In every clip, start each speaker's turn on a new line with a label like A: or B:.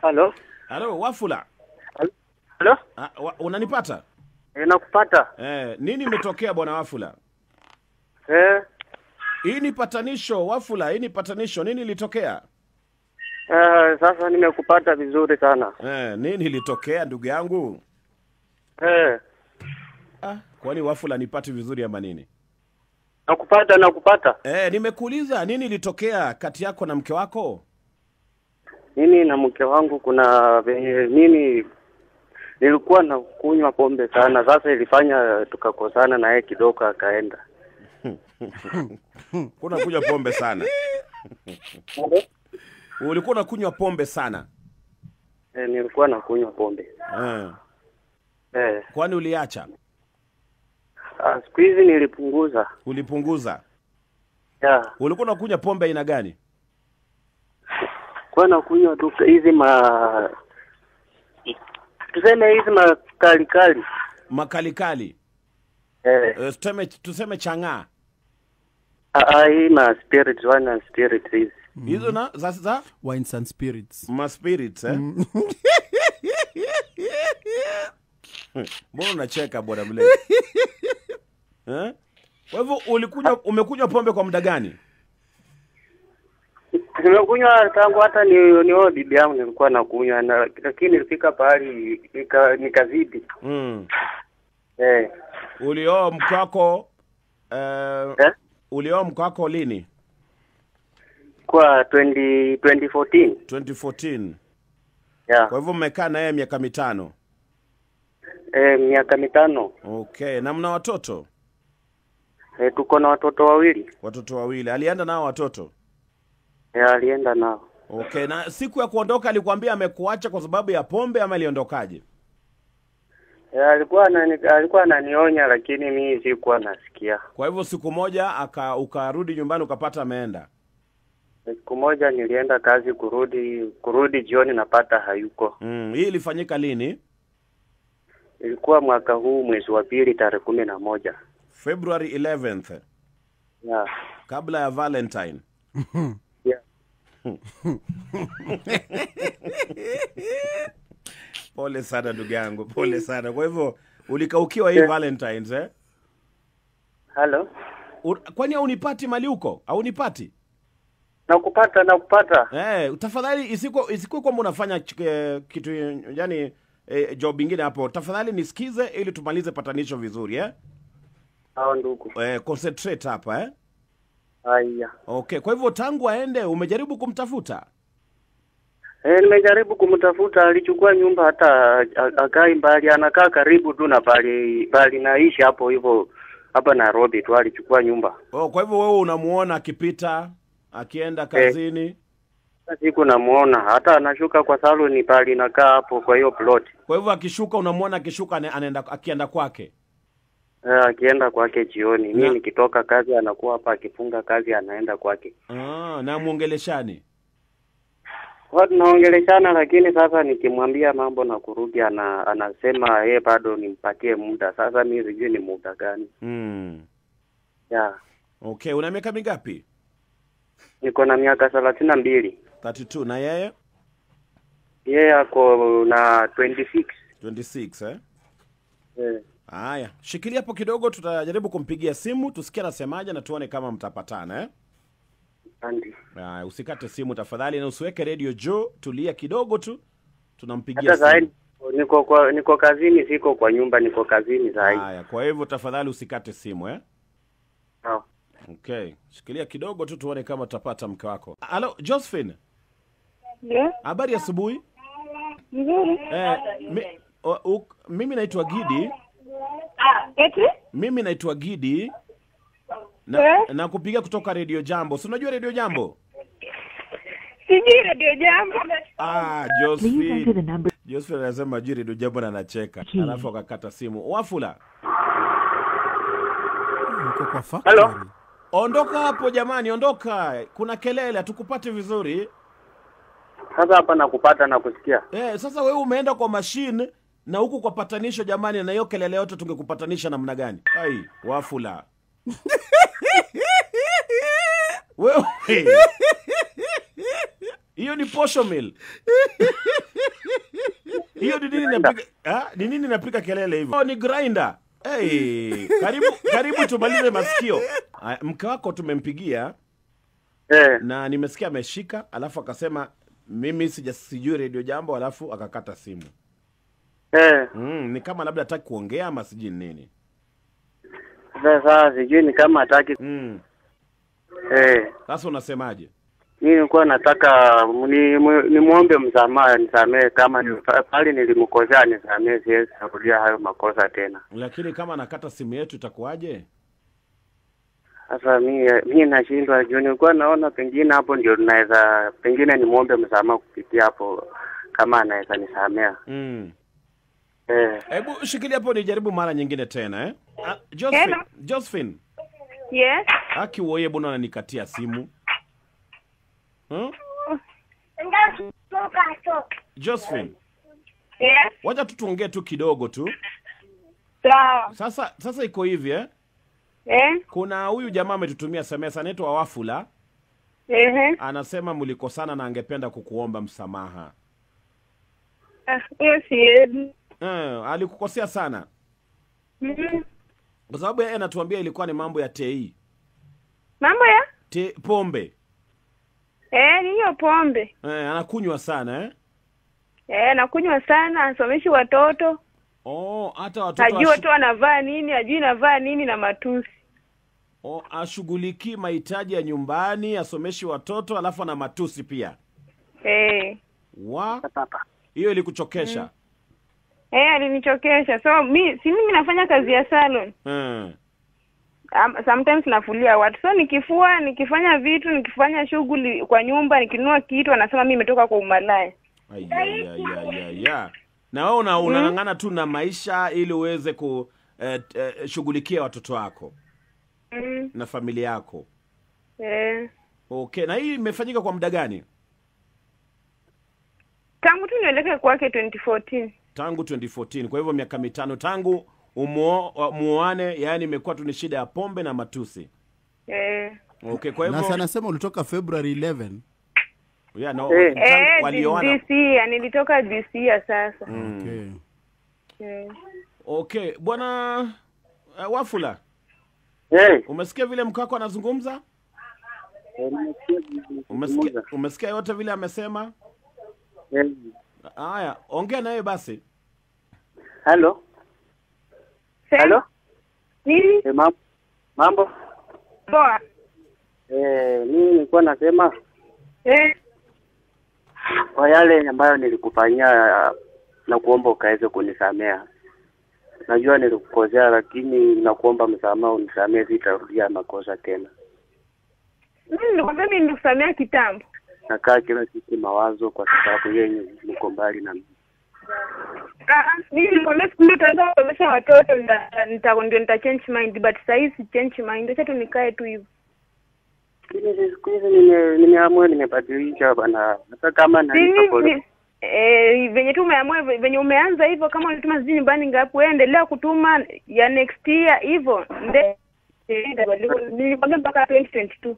A: Halo,
B: Halo, Wafula.
A: halo,
B: Ah, wa, unanipata?
A: eh, nakupata
B: Eh, nini imetokea bwana Wafula?
A: eh,
B: Hii ni patanisho Wafula, hii ni patanisho. Nini ilitokea?
A: eh, sasa nimekupata vizuri sana
B: Eh, nini ilitokea ndugu yangu?
A: eh,
B: Ah, kwani Wafula nipati vizuri ama nini?
A: nakupata nakupata.
B: Eh, nimekuuliza nini ilitokea kati yako na mke wako?
A: Mimi na mke wangu kuna venye mimi nilikuwa na kunywa pombe sana, sasa ilifanya tukakosana na yeye kidogo, akaenda
B: Kuna kunywa pombe sana. Ulikuwa unakunywa pombe sana.
A: eh, nilikuwa na kunywa pombe
B: Eh,
A: eh.
B: kwani uliacha?
A: Ah, siku hizi nilipunguza
B: Ulipunguza?
A: ya
B: Ulikuwa unakunywa pombe aina gani?
A: kwa na kunywa tu hizi ma tuseme hizi makali kali
B: Makalikali.
A: eh,
B: Eh, tuseme tuseme chang'aa.
A: ah, ah, hii ma spirit wine and spirit hizi
B: Hizo na za, za
C: wines and spirits
B: ma spirits eh? Mbona unacheka bwana mle? eh? Kwa hivyo ulikunywa umekunywa pombe kwa muda gani?
A: nimekunywa tangu hata ni nio bibi yangu nilikuwa nakunywa na lakini ilifika pahali nika- nikazidi
B: Mm.
A: eh,
B: Ulioa mke wako eh,
A: eh,
B: ulioa mke wako lini?
A: kwa 20 2014
B: 2014.
A: yeah.
B: Kwa hivyo mmekaa na yeye miaka mitano.
A: eh, miaka mitano
B: Okay, na mna watoto?
A: eh, tuko na watoto wawili
B: Watoto wawili. Alienda nao watoto?
A: eh, alienda nao
B: Okay, na siku ya kuondoka alikwambia amekuacha kwa sababu ya pombe ama aliondokaje?
A: eh, alikuwa anani, alikuwa ananionya lakini mimi sikuwa nasikia
B: Kwa hivyo siku moja aka ukarudi nyumbani ukapata ameenda.
A: siku moja nilienda kazi kurudi kurudi jioni napata hayuko
B: Mm, hii ilifanyika lini?
A: ilikuwa mwaka huu mwezi wa pili tarehe kumi na moja
B: February 11th,
A: yeah.
B: kabla ya Valentine.
A: Yeah.
B: Pole sana ndugu yangu, pole sana. Kwa hivyo ulikaukiwa hii
A: Yeah.
B: Valentines eh?
A: Halo,
B: U- Kwani haunipati mali huko? Haunipati?
A: nakupata nakupata.
B: Eh, tafadhali isiko isikuwe kwamba unafanya ch- eh, kitu yani eh, job ingine hapo. Tafadhali nisikize ili tumalize patanisho vizuri eh?
A: Hao ndugu.
B: Eh, concentrate hapa eh?
A: Haya.
B: Okay, kwa hivyo tangu aende umejaribu kumtafuta?
A: Eh, nimejaribu kumtafuta, alichukua nyumba hata a- akai mbali, anakaa karibu tu na pali pali naishi hapo hivyo hapa Nairobi tu, alichukua nyumba.
B: Oh, kwa hivyo wewe unamuona akipita akienda kazini.
A: Siku namuona hata anashuka kwa saloni pali nakaa hapo kwa hiyo plot.
B: Kwa hivyo akishuka unamwona akishuka ane- anaenda akienda kwake.
A: Eh, akienda kwake jioni. Mimi
B: Na-
A: nikitoka kazi anakuwa hapa, akifunga kazi anaenda kwake.
B: Ah, na muongeleshani.
A: Kwa tunaongeleshana, lakini sasa nikimwambia mambo na kurudi, ana, anasema yeye bado nimpatie muda. Sasa mimi sijui ni muda gani.
B: Mm.
A: Yeah.
B: Okay, una miaka mingapi?
A: Niko na miaka thelathini na mbili.
B: 32 na yeye
A: Yeye ako na 26.
B: 26 eh?
A: Eh.
B: Haya, shikilia hapo kidogo, tutajaribu kumpigia simu tusikie anasemaje na tuone kama mtapatana eh?
A: Asante.
B: Haya, usikate simu tafadhali na usiweke radio juu, tulia kidogo tu, tunampigia
A: Hata
B: simu.
A: sasa niko kwa niko kazini, siko kwa nyumba, niko kazini sasa hivi.
B: Haya, kwa hivyo tafadhali usikate simu eh?
A: Sawa.
B: Okay, shikilia kidogo tu tuone kama tutapata mke wako. Halo, Josephine,
D: Ndio,
B: habari ya asubuhi.
D: nzuri.
B: Eh, mi, o, u, mimi naitwa Gidi,
D: Eti?
B: mimi naitwa Gidi na,
D: Eh?
B: na kupiga kutoka Radio Jambo. Si unajua Radio Jambo?
D: Sijui redio jambo.
B: Ah,
E: Please enter the
B: Josephine.
E: number.
B: Josephine anasema juu Radio Jambo na anacheka.
E: Key.
B: Alafu akakata simu. Wafula,
C: uko kwa factory.
A: Hello?
B: ondoka hapo jamani, ondoka. Kuna kelele, hatukupati vizuri.
A: Sasa hapa nakupata na kusikia.
B: Eh, sasa wewe umeenda kwa machine na huku kwa patanisho jamani, na hiyo kelele yote tungekupatanisha namna gani? Ai, Wafula. wewe hiyo ni posho mill hiyo ni nini inapiga ah, ni nini inapiga kelele hivyo oh, ni grinder hey, karibu karibu tumalize masikio Aya, mke wako tumempigia
A: Eh,
B: na nimesikia ameshika alafu akasema mimi sija sijui redio jambo alafu akakata simu
A: eh.
B: mm, ni kama labda hataki kuongea ama sijui ni nini
A: Sasa sijui ni kama hataki.
B: mm.
A: Eh,
B: sasa unasemaje
A: mimi nilikuwa nataka ni nimwombe msamaha, nisamehe kama ni pale nilimkosea, nisamehe, siwezi kurudia hayo makosa tena.
B: lakini kama anakata simu yetu itakuwaje
A: Sasa mi mi nashindwa juu, nilikuwa naona pengine hapo ndio tunaweza pengine nimwombe msamaha kupitia hapo, kama anaweza nisamea.
B: mm.
A: Eh,
B: hebu shikilia hapo nijaribu mara nyingine tena eh? ah, Josephine,
D: Hello.
B: Josephine
D: Yes.
B: haki uoye bwana ananikatia simu hmm? Josephine
D: Yes.
B: wacha tu tuongee tu kidogo tu
D: Sawa.
B: sasa sasa iko hivi eh?
D: Eh?
B: kuna huyu jamaa ametutumia SMS anaitwa Wafula
D: Ehe.
B: anasema mlikosana na angependa kukuomba msamaha
D: Ah, hiyo siwezi.
B: eh, alikukosea sana
D: Mhm.
B: kwa sababu yeye anatuambia ilikuwa ni mambo ya tei
D: Mambo ya?
B: te, pombe
D: Eh, ni hiyo pombe.
B: eh, anakunywa sana eh?
D: Eh, nakunywa sana, asomeshi watoto.
B: oh, hata watoto
D: Hajui
B: ashu-
D: watu wanavaa nini, hajui navaa nini na matusi.
B: oh, ashughulikii mahitaji ya nyumbani asomeshi watoto alafu ana matusi pia
D: Eh.
B: wa
A: papa.
B: hiyo ilikuchokesha
D: Eh, alinichokesha. So mi si mimi nafanya kazi ya salon.
B: mm.
D: Um, sometimes nafulia watu. So nikifua, nikifanya vitu, nikifanya shughuli kwa nyumba, nikinunua kitu anasema mimi nimetoka kwa umalaya.
B: Ayayayayaya. na wewe una, unang'ang'ana tu na maisha ili uweze kushughulikia eh, watoto wako
D: Mm.
B: na familia yako
D: Eh.
B: okay na hii imefanyika kwa muda gani
D: Tangu tu nielekee kwake 2014.
B: tangu 2014 kwa hivyo miaka mitano tangu umuo- muoane yaani imekuwa tu ni shida ya pombe na matusi
D: Eh.
B: okay kwa
C: na
B: hivyo
C: sana sema ulitoka february 11
B: yeah, no,
A: Eh.
B: tangu
D: Eh,
B: walioana
D: this year, nilitoka this year sasa.
C: okay.
D: Eh.
B: okay bwana uh, wafula
A: Eh,
B: umesikia vile mkako anazungumza umesikia, umesikia yote vile amesema
A: Eh,
B: haya ongea naye basi
A: Halo,
D: Sema.
A: halo.
D: Nini?
A: Eh, mambo mambo.
D: Poa.
A: Eh, mimi nilikuwa nasema
D: Eh.
A: kwa yale ambayo nilikufanyia na kuomba ukaweze kunisamea. Najua nilikukosea, lakini nakuomba msamaha, unisamee, sitarudia makosa tena.
D: Mimi nilikwambia mimi nilikusamea kitambo.
A: Nakaa kila siku mawazo, kwa sababu yenye mko mbali na mimi.
D: Ah, ah, mimi nilikwambia siku moja utaanza kusomesha watoto nita nita ndio nita change mind but sasa hivi si change mind. Acha tu nikae tu hivyo.
A: Lakini siku hizi nime- nimeamua, nimebadilisha bana, hata kama nalipa
D: Mimi
A: pole
D: ni- eh venye tu umeamua venye umeanza hivyo kama ulituma sijui nyumbani ngapi wewe endelea kutuma ya next year hivyo. Nde eh, itabadilika. Nilikwambia mpaka 2022.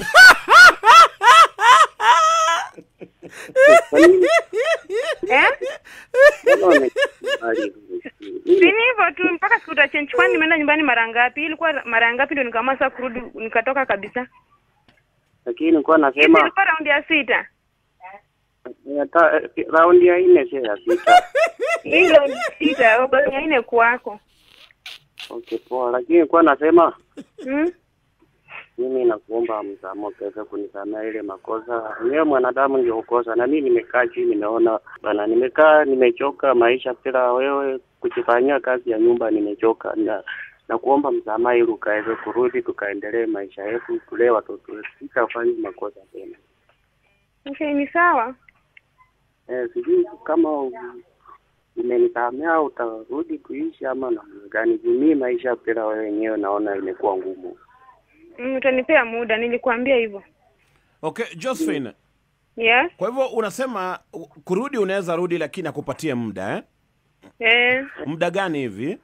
A: Kwa nini?
D: Eh?
A: Mbona wamekubali?
D: Si ni hivyo tu mpaka siku utachange kwani nimeenda nyumbani mara ngapi? Ilikuwa mara ngapi ndio nikaamua sasa kurudi nikatoka kabisa.
A: Lakini nilikuwa
D: Hivi
A: nasema
D: ilikuwa raundi ya sita.
A: ya ta- eh, raundi ya nne sio ya sita.
D: Hii raundi ya sita bado ya nne kwako.
A: Okay, poa. Lakini nilikuwa nasema
D: Hmm?
A: mimi nakuomba msamaha ukaweza kunisamea ile makosa. Wewe mwanadamu ndio ukosa, na mimi nimekaa chini, nimeona bana, nimekaa nimechoka maisha bila wewe kujifanyia kazi ya nyumba, nimechoka na na kuomba msamaha ili ukaweze kurudi tukaendelee maisha yetu, tulee watoto wetu, sitafanya makosa tena.
D: Okay, ni sawa.
A: Eh, sijui kama u- umenisamea utarudi kuishi ama namna gani? Juu mimi maisha bila wewe wenyewe naona imekuwa ngumu.
D: Mm, utanipea muda, nilikuambia hivyo.
B: okay josephine
D: Yes.
B: kwa hivyo unasema u- kurudi unaweza rudi lakini akupatie muda eh?
D: Eh,
B: muda gani hivi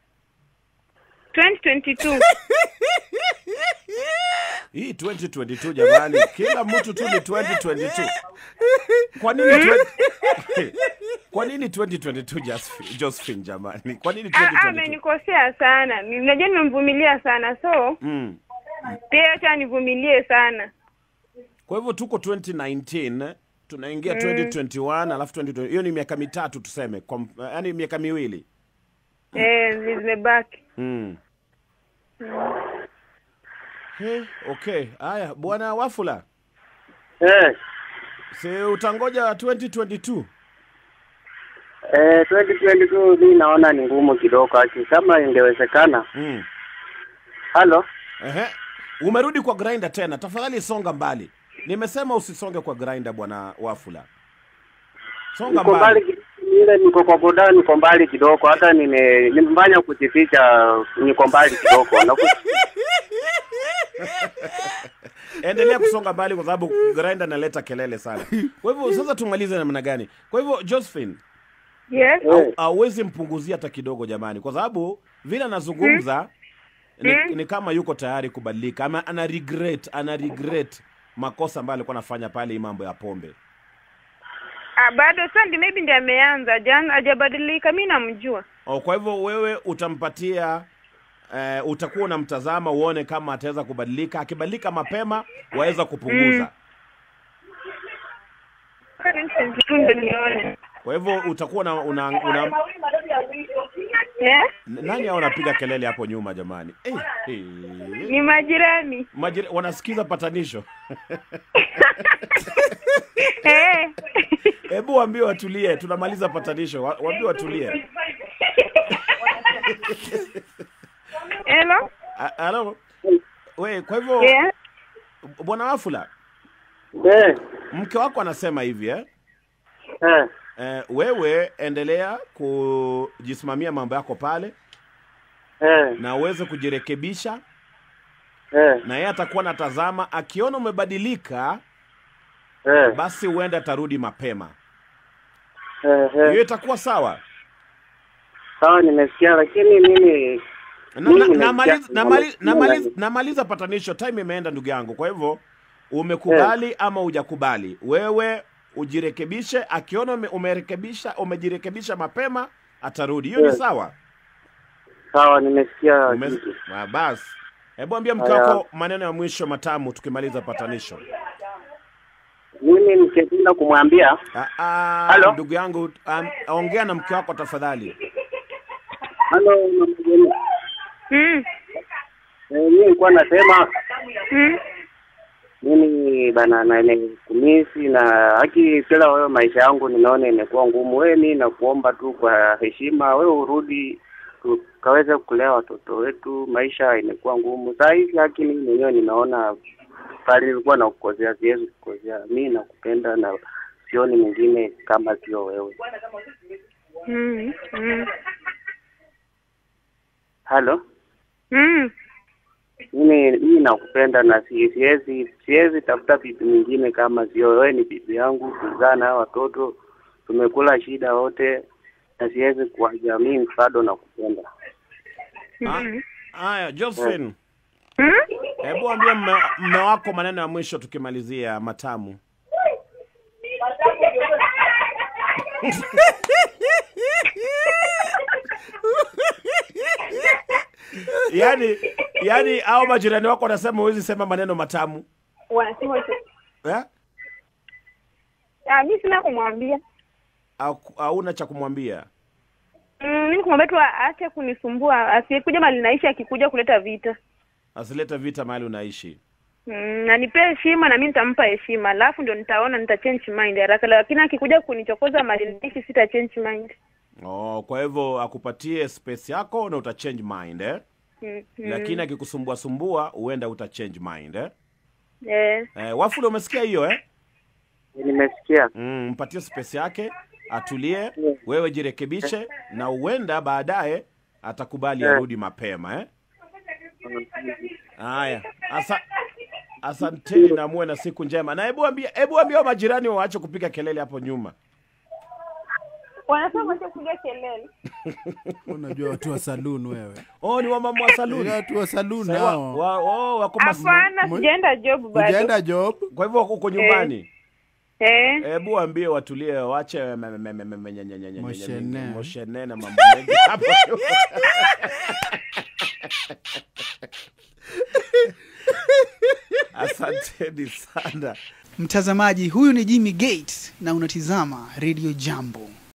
D: 2022.
B: hii 2022 jamani kila mtu tu ni 2022 kwa nini 20... kwa nini 2022 Josephine, Josephine jamani kwa nini
D: Ah, ah,
B: 2022
D: amenikosea sana Ni- najua nimemvumilia sana so
B: mm.
D: pia acha nivumilie sana
B: kwa hivyo tuko 2019 tunaingia 2021 alafu 2020 hiyo ni miaka mitatu tuseme kwa, mf- yaani miaka miwili
D: eh, zimebaki
B: mm. Hey, okay haya bwana wafula
A: Eh,
B: si utangoja 2022
A: eh, 2022 mi naona ni ngumu kidogo aki kama ingewezekana.
B: mm.
A: Halo,
B: Ehe. umerudi kwa grinder tena tafadhali songa mbali nimesema usisonge kwa grinder bwana wafula songa
A: niko
B: mbali
A: mbali ki- ile niko kwa boda, niko mbali kidogo, hata nime nimefanya kujificha, niko mbali kidogo na ku-
B: endelea kusonga mbali kwa sababu grinder analeta kelele sana kwa hivyo sasa tumalize namna gani kwa hivyo josephine
D: yes
A: Eh.
B: hauwezi mpunguzia hata kidogo jamani kwa sababu vile anazungumza ni, ni kama yuko tayari kubadilika ama ana regret ana regret makosa ambayo alikuwa anafanya pale hii mambo ya pombe
D: ah, bado sasa ndi maybe ndi ameanza jana hajabadilika mi namjua
B: o, kwa hivyo wewe utampatia eh, utakuwa unamtazama uone kama ataweza kubadilika akibadilika mapema waweza kupunguza
D: tu ndo nione
B: kwa hivyo utakuwa una, una, una
D: Eh?
B: nani hao wanapiga kelele hapo nyuma jamani eh, eh.
D: ni majirani
B: Majira, wanasikiza patanisho
D: Eh.
B: hebu waambie watulie tunamaliza patanisho Wa- waambie watulie
D: Hello?
B: A- halo we kwa hivyo
D: Yeah.
B: bwana wafula
A: eh,
B: mke wako anasema hivi eh?
A: eh,
B: Eh, wewe endelea kujisimamia mambo yako pale
A: eh,
B: na uweze kujirekebisha
A: eh,
B: na yeye atakuwa natazama akiona umebadilika
A: eh,
B: basi huenda atarudi mapema
A: eh, eh.
B: hiyo itakuwa sawa
A: Sawa, nimesikia, lakini mimi
B: na,
A: Mimi
B: na,
A: nimesikia-
B: namaliza, namaliza,
A: nimesikia
B: namaliza,
A: nani.
B: namaliza patanisho time imeenda ndugu yangu kwa hivyo umekubali ama hujakubali wewe ujirekebishe akiona ume, umerekebisha umejirekebisha mapema atarudi hiyo ni
A: Eh.
B: sawa
A: sawa, nimesikia
B: Ume-
A: kitu.
B: Ah, basi hebu ambia mke
A: Haya.
B: wako maneno ya mwisho matamu tukimaliza patanisho
A: Mimi nikipenda kumwambia
B: Ah, ah,
A: Halo?
B: ndugu yangu um, ongea na mke wako tafadhali
A: halo, mama Jeni.
D: Mm.
A: Eh, mimi nilikuwa nasema
D: Mm.
A: mimi bana na nimekumisi na haki kila wewe, maisha yangu ninaona imekuwa ngumu. Wewe mimi nakuomba tu kwa heshima, wewe urudi tukaweze kulea watoto wetu. Maisha imekuwa ngumu saa hizi, haki mimi mwenyewe ninaona pale nilikuwa nakukosea, siwezi kukosea. Mimi nakupenda na sioni mwingine kama sio wewe.
D: Mm. Mm.
A: Halo,
D: Mm.
A: mimi mimi nakupenda na si- siwezi siwezi tafuta bibi mwingine kama sio wewe. Ni bibi yangu, tuzaa na hawa watoto, tumekula shida wote, na siwezi kuacha. Mimi bado nakupenda.
D: Mm.
B: haya josephine
D: Mm.
B: hebu ambia mme, mme wako maneno ya mwisho tukimalizia matamu yaani yaani au majirani wako wanasema huwezi sema maneno matamu
D: Wanasema tu.
B: eh?
D: Ah, mi sina kumwambia.
B: Au- hauna cha kumwambia
D: Mm, mimi kumwambia tu aache kunisumbua, asikuja mali naishi akikuja kuleta vita.
B: asilete vita mahali unaishi
D: Mm, na nipe heshima na mimi nitampa heshima, alafu ndio nitaona nita change mind haraka, lakini akikuja kunichokoza mali naishi sita change mind.
B: oh, kwa hivyo akupatie space yako na uta change mind eh?
D: Mm, mm.
B: lakini akikusumbua sumbua huenda uta change mind eh?
D: Eh,
B: Eh, wafule umesikia hiyo eh?
A: Nimesikia.
B: mm, mpatie space yake atulie wewe jirekebishe na huenda baadaye atakubali
A: Yeah.
B: arudi mapema eh? haya asa asanteni na muwe na siku njema na hebu ambia hebu ambia majirani waache kupiga kelele hapo nyuma
D: wanasema wacha kupiga kelele.
C: unajua watu wa saloon wewe
B: oh ni wamama wa
C: Ile
B: saluni
C: watu wa saloon
B: Sasa wa-
C: hao
B: wa- oh, wako mas-
D: Hapana,
C: Mwe-
D: sijaenda job bado.
C: ujaenda job
B: kwa hivyo uko nyumbani
D: Eh,
B: hebu waambie watulie wache me- me- me- me- me- me- nye- nye- nye- nye-
C: Moshene.
B: moshene na mambo mengi hapo asanteni sana
E: Mtazamaji, huyu ni Jimmy Gates na unatizama Radio Jambo.